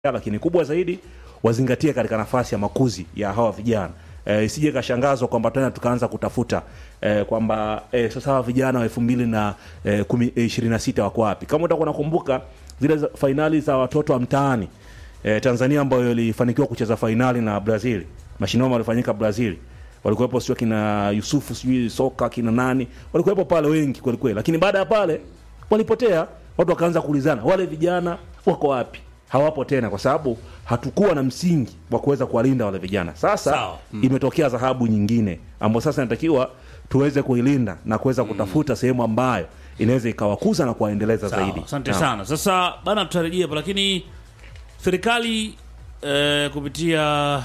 lakini kubwa zaidi wazingatie katika nafasi ya makuzi ya hawa vijana e, isije kashangazwa kwamba tena tukaanza kutafuta e, kwamba e, sasa hawa vijana wa elfu mbili na e, kumi- e, ishirini na sita wako wapi kama utakuwa nakumbuka zile za- fainali za watoto wa mtaani e, tanzania ambayo ilifanikiwa kucheza fainali na brazil mashindano yalifanyika brazil walikuwepo sio kina yusufu sijui soka kina nani walikuwepo pale wengi kwelikweli lakini baada ya pale walipotea watu wakaanza kuulizana wale vijana wako wapi hawapo tena kwa sababu hatukuwa na msingi wa kuweza kuwalinda wale vijana sasa Sawa. imetokea dhahabu nyingine ambayo sasa inatakiwa tuweze kuilinda na kuweza kutafuta sehemu ambayo inaweza ikawakuza na kuwaendeleza Sawa, zaidi asante Naam. sana. Sasa bana, tutarejea hapo, lakini serikali eh, kupitia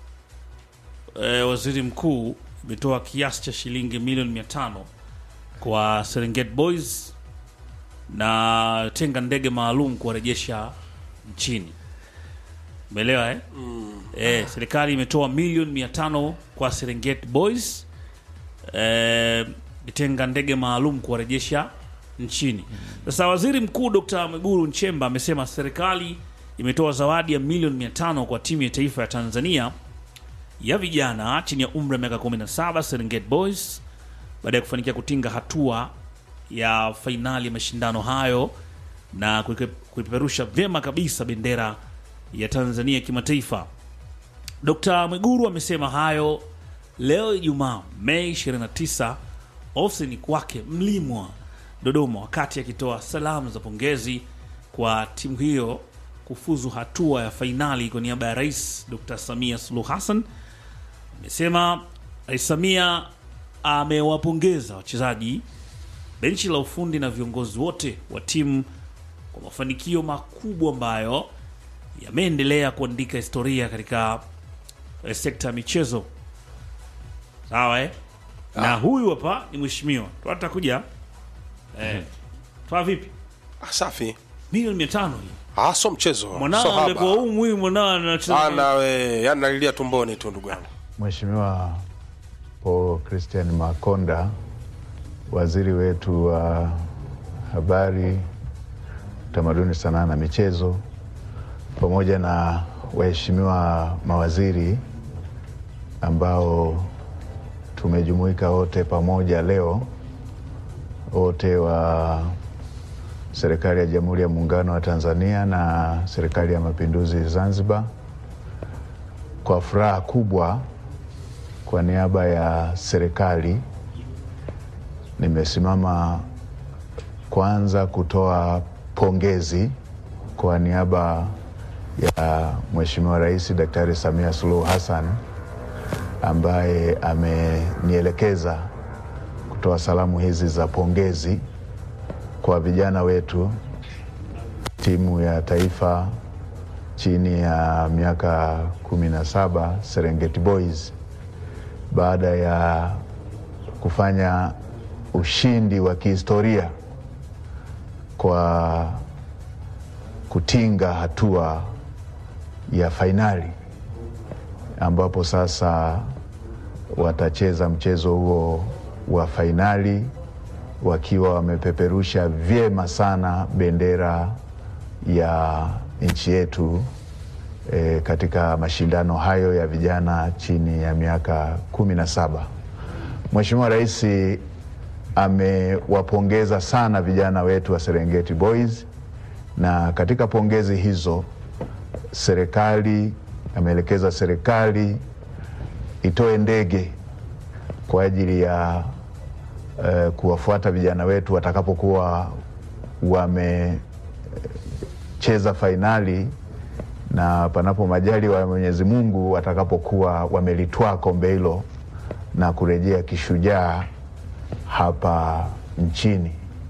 eh, waziri mkuu imetoa kiasi cha shilingi milioni mia tano kwa Serengeti Boys na tenga ndege maalum kuwarejesha nchini. Umeelewa eh? Eh, serikali imetoa milioni mia tano kwa Serengeti Boys eh, itenga ndege maalum kuwarejesha nchini. Sasa waziri mkuu Dr. Mwigulu Nchemba amesema serikali imetoa zawadi ya milioni mia tano kwa timu ya taifa ya Tanzania ya vijana chini ya umri wa miaka 17 Serengeti Boys baada ya kufanikia kutinga hatua ya fainali ya mashindano hayo na kuipe- kuipeperusha vyema kabisa bendera ya Tanzania kimataifa. Dr. Mwiguru amesema hayo leo Ijumaa Mei 29 ofisini kwake Mlimwa, Dodoma, wakati akitoa salamu za pongezi kwa timu hiyo kufuzu hatua ya fainali kwa niaba ya Rais Dr. Samia Suluhu Hassan. Amesema Rais Samia amewapongeza wachezaji, benchi la ufundi na viongozi wote wa timu kwa mafanikio makubwa ambayo yameendelea kuandika historia katika eh, sekta ya michezo. Sawa eh? Na huyu hapa ni mheshimiwa twata kuja eh, twa vipi Ah, safi milioni mia tano hii ah, so mchezo mwanao so haba. angekuwa huu huyu mwanao anacheza Ana we yani nalilia tumboni tu ndugu yangu Mheshimiwa Paul Christian Makonda, waziri wetu wa habari, utamaduni, sanaa na michezo, pamoja na waheshimiwa mawaziri ambao tumejumuika wote pamoja leo, wote wa serikali ya Jamhuri ya Muungano wa Tanzania na serikali ya Mapinduzi Zanzibar, kwa furaha kubwa kwa niaba ya serikali nimesimama kwanza kutoa pongezi kwa niaba ya Mheshimiwa Rais Daktari Samia Suluhu Hassan ambaye amenielekeza kutoa salamu hizi za pongezi kwa vijana wetu timu ya taifa chini ya miaka kumi na saba Serengeti Boys baada ya kufanya ushindi wa kihistoria kwa kutinga hatua ya fainali ambapo sasa watacheza mchezo huo wa fainali wakiwa wamepeperusha vyema sana bendera ya nchi yetu e, katika mashindano hayo ya vijana chini ya miaka kumi na saba. Mheshimiwa Rais amewapongeza sana vijana wetu wa Serengeti Boys, na katika pongezi hizo serikali ameelekeza serikali itoe ndege kwa ajili ya eh, kuwafuata vijana wetu watakapokuwa wamecheza fainali na panapo majali wa Mwenyezi Mungu watakapokuwa wamelitwaa kombe hilo na kurejea kishujaa hapa nchini.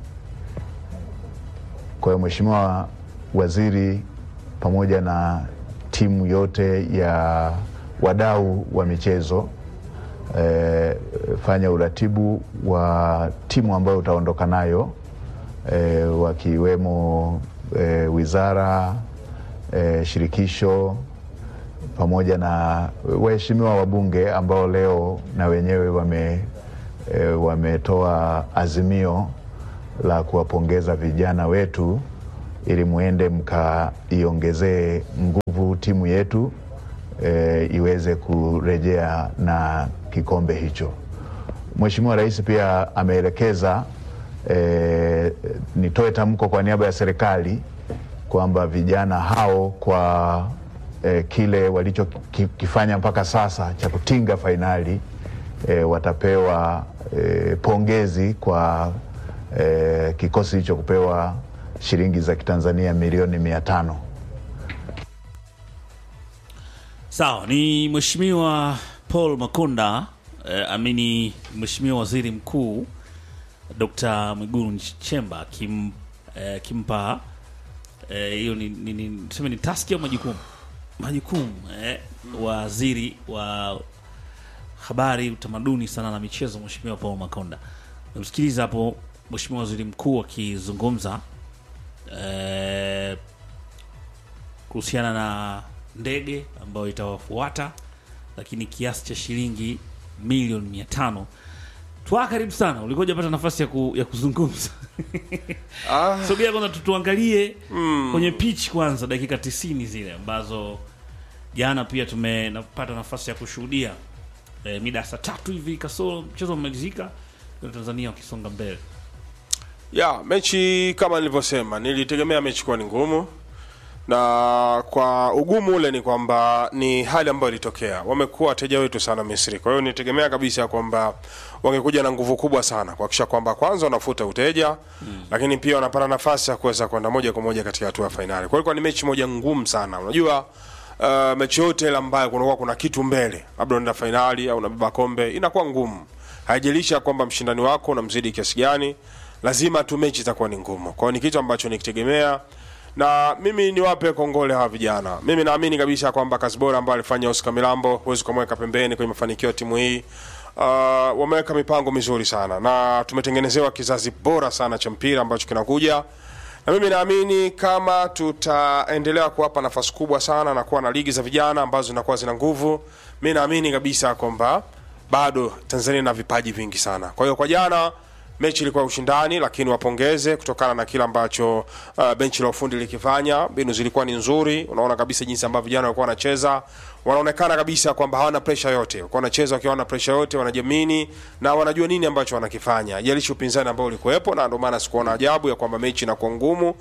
Kwa hiyo Mheshimiwa Waziri pamoja na timu yote ya wadau wa michezo eh, fanya uratibu wa timu ambayo utaondoka nayo eh, wakiwemo eh, wizara eh, shirikisho pamoja na waheshimiwa wabunge ambao leo na wenyewe wame e, wametoa azimio la kuwapongeza vijana wetu ili muende mkaiongezee nguvu timu yetu e, iweze kurejea na kikombe hicho. Mheshimiwa Rais pia ameelekeza e, nitoe tamko kwa niaba ya serikali kwamba vijana hao kwa e, kile walichokifanya mpaka sasa cha kutinga fainali e, watapewa e, pongezi kwa e, kikosi hicho kupewa shilingi za kitanzania milioni mia tano. Sawa, ni Mheshimiwa Paul Makonda eh, amini Mheshimiwa Waziri Mkuu Dr. Mwigulu Nchemba akim, eh, kimpa eh, hiyo ni, ni, ni, tuseme ni taski au majukumu majukumu eh, waziri wa habari, utamaduni, sana na michezo, Mheshimiwa Paul Makonda. Namsikiliza hapo Mheshimiwa Waziri Mkuu akizungumza eh, kuhusiana na ndege ambayo itawafuata, lakini kiasi cha shilingi milioni mia tano. Twa karibu sana, ulikuwa hujapata nafasi ya, ku, ya kuzungumza Ah, sogea kwanza tu- tuangalie kwenye pitch kwanza dakika 90 zile ambazo jana pia tumepata nafasi ya kushuhudia e, mida ya saa tatu hivi kasoro mchezo umemalizika na Tanzania wakisonga mbele. ya mechi kama nilivyosema, nilitegemea mechi kuwa ni ngumu, na kwa ugumu ule ni kwamba ni hali ambayo ilitokea. Wamekuwa wateja wetu sana Misri, kwa hiyo nilitegemea kabisa kwamba wangekuja na nguvu kubwa sana kuhakikisha kwamba kwanza wanafuta uteja mm, lakini pia wanapata nafasi ya kuweza kwenda moja kwa moja katika hatua ya fainali. Kwa hiyo ilikuwa ni mechi moja ngumu sana. Unajua uh, mechi yote ile ambayo kunakuwa kuna kitu mbele, labda unaenda fainali au unabeba kombe, inakuwa ngumu, haijalisha kwamba mshindani wako unamzidi kiasi gani lazima tu mechi itakuwa ni ngumu. Kwa hiyo ni kitu ambacho nikitegemea, na mimi niwape kongole hawa vijana. Mimi naamini kabisa kwamba kazi bora ambayo alifanya Oscar Milambo huwezi kumweka pembeni kwenye mafanikio ya timu hii. Uh, wameweka mipango mizuri sana na tumetengenezewa kizazi bora sana cha mpira ambacho kinakuja na mimi naamini kama tutaendelea kuwapa nafasi kubwa sana na kuwa na ligi za vijana ambazo zinakuwa zina nguvu, mi naamini kabisa kwamba bado Tanzania ina vipaji vingi sana. Kwa hiyo kwa jana mechi ilikuwa ya ushindani, lakini wapongeze kutokana na kile ambacho uh, benchi la ufundi likifanya. Mbinu zilikuwa ni nzuri, unaona kabisa jinsi ambavyo vijana walikuwa wanacheza, wanaonekana kabisa kwamba hawana presha yote, walikuwa wanacheza wakiwa hawana presha yote, wanajiamini na wanajua nini ambacho wanakifanya, jalishi upinzani ambao ulikuwepo, na ndio maana sikuona ajabu ya kwamba mechi inakuwa ngumu,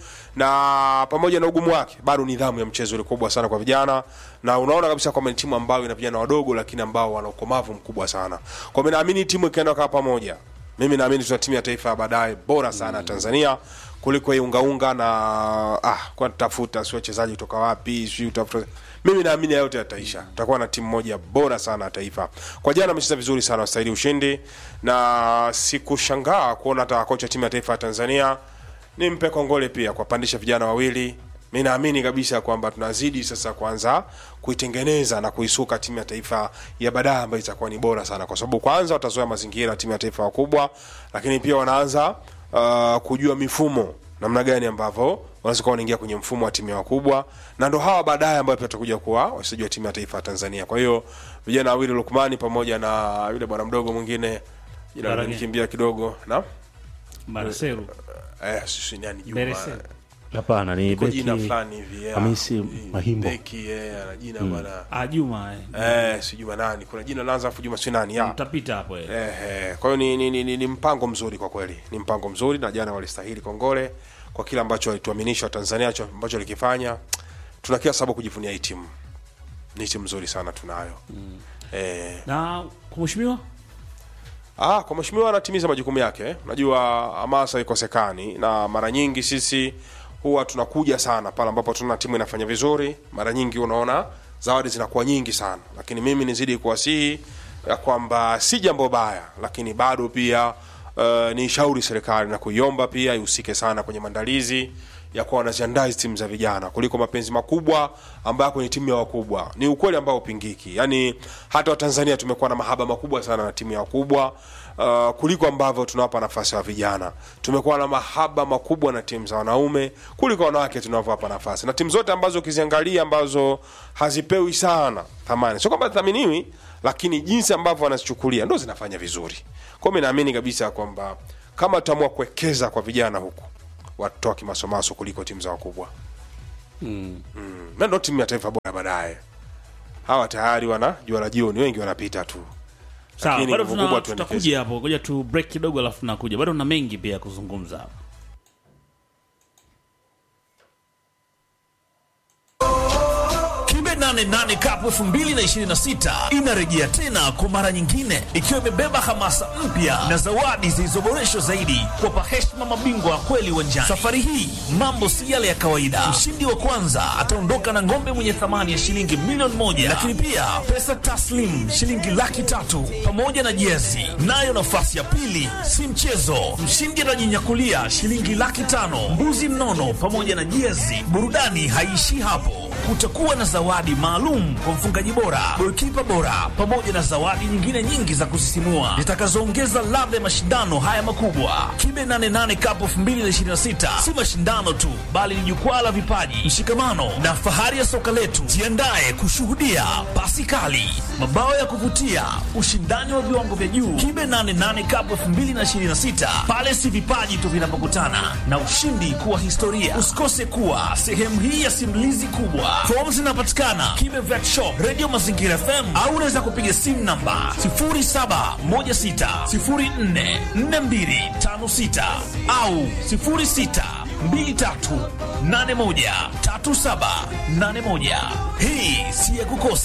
na pamoja na ugumu wake, bado nidhamu ya mchezo ile kubwa sana kwa vijana, na unaona kabisa kwamba ni timu ambayo ina vijana wadogo, lakini ambao wana ukomavu mkubwa sana. Kwa mimi naamini timu ikienda kaa pamoja mimi naamini tuna timu ya taifa ya baadaye bora sana ya Tanzania kuliko hii ungaunga na ah, kwa tafuta si wachezaji kutoka wapi si utafuta. Mimi naamini yote yataisha, tutakuwa na timu moja bora sana ya taifa. Kwa jana amecheza vizuri sana, wastahili ushindi, na sikushangaa kuona hata kocha timu ya taifa ya Tanzania nimpe kongole pia kwa pandisha vijana wawili. Mi naamini kabisa kwamba tunazidi sasa kuanza kuitengeneza na kuisuka timu ya taifa ya baadaye ambayo itakuwa ni bora sana, kwa sababu kwanza watazoea mazingira ya timu ya taifa wakubwa, lakini pia wanaanza uh, kujua mifumo namna gani ambavyo wanaweza kuwa wanaingia kwenye mfumo wa timu ya wakubwa, na ndo hawa baadaye ambao pia watakuja kuwa wachezaji wa timu ya taifa ya Tanzania. Kwa hiyo vijana wawili Lukmani pamoja na yule bwana mdogo mwingine jina Barage. linikimbia kidogo na Marcelo eh, sisi nani Juma Beresel. Hapana, ni Iko jina beki fulani hivi yeah. Hamisi Eh, Mahimbo. Beki eh, ana jina bwana. ah, Juma eh. Eh, si Juma nani? Kuna jina laanza afu Juma si nani? ya. Mtapita hapo eh. Eh, eh. Kwa hiyo ni, ni, ni, ni, ni mpango mzuri kwa kweli. Ni mpango mzuri na jana walistahili kongole kwa kile ambacho walituaminisha Tanzania ambacho walikifanya. Tuna kila sababu kujivunia hii timu. Ni timu nzuri sana tunayo. Eh, Na kwa mheshimiwa Ah, kwa mheshimiwa anatimiza majukumu yake. Unajua hamasa ikosekani, na mara nyingi sisi huwa tunakuja sana pale ambapo tuna timu inafanya vizuri. Mara nyingi unaona zawadi zinakuwa nyingi sana, lakini mimi nizidi kuwasihi ya kwamba si jambo baya, lakini bado pia uh, ni shauri serikali na kuiomba pia ihusike sana kwenye maandalizi ya kuwa wanaziandaa hizi timu za vijana kuliko mapenzi makubwa ambayo kwenye timu ya wakubwa. Ni ukweli ambao upingiki. Yaani hata Watanzania tumekuwa na mahaba makubwa sana na timu ya wakubwa uh, kuliko ambavyo tunawapa nafasi wa vijana. Tumekuwa na mahaba makubwa na timu za wanaume kuliko wanawake tunavyowapa nafasi, na timu zote ambazo ukiziangalia ambazo hazipewi sana thamani, sio kwamba thaminiwi, lakini jinsi ambavyo wanazichukulia ndo zinafanya vizuri. Kwa hiyo mimi naamini kabisa kwamba kama tutaamua kuwekeza kwa vijana huku watoto wa kimasomaso kuliko timu za wakubwa mm. na ndo timu ya taifa bora baadaye hawa tayari wana jua la jioni wengi wanapita tu sawa Lakini bado nguvu tuna- kubwa tuendekeze. tutakuja hapo ngoja tu break kidogo alafu tunakuja bado na mengi pia ya kuzungumza hapa Kibe 88 Cup 2026 inarejea tena kwa mara nyingine ikiwa imebeba hamasa mpya na zawadi zilizoboreshwa zaidi kuwapa heshima mabingwa wa kweli uwanjani. Safari hii mambo si yale ya kawaida. Mshindi wa kwanza ataondoka na ng'ombe mwenye thamani ya shilingi milioni moja, lakini pia pesa taslim shilingi laki tatu pamoja na jezi. Nayo nafasi ya pili si mchezo, mshindi atajinyakulia shilingi laki tano, mbuzi mnono pamoja na jezi. Burudani haiishii hapo kutakuwa na zawadi maalum kwa mfungaji bora, golikipa bora, pamoja na zawadi nyingine nyingi za kusisimua zitakazoongeza ladha ya mashindano haya makubwa. Kibe 88 Cup 2026 si mashindano tu, bali ni jukwaa la vipaji, mshikamano na fahari ya soka letu. Jiandae kushuhudia pasi kali, mabao ya kuvutia, ushindani wa viwango vya juu. Kibe 88 Cup 2026 pale si vipaji tu vinapokutana na ushindi kuwa historia. Usikose kuwa sehemu hii ya simulizi kubwa. Fomu zinapatikana Kibe Vet Shop, Radio Mazingira FM au unaweza kupiga simu namba 0716044256 au 0623813781. Hii si ya kukosa.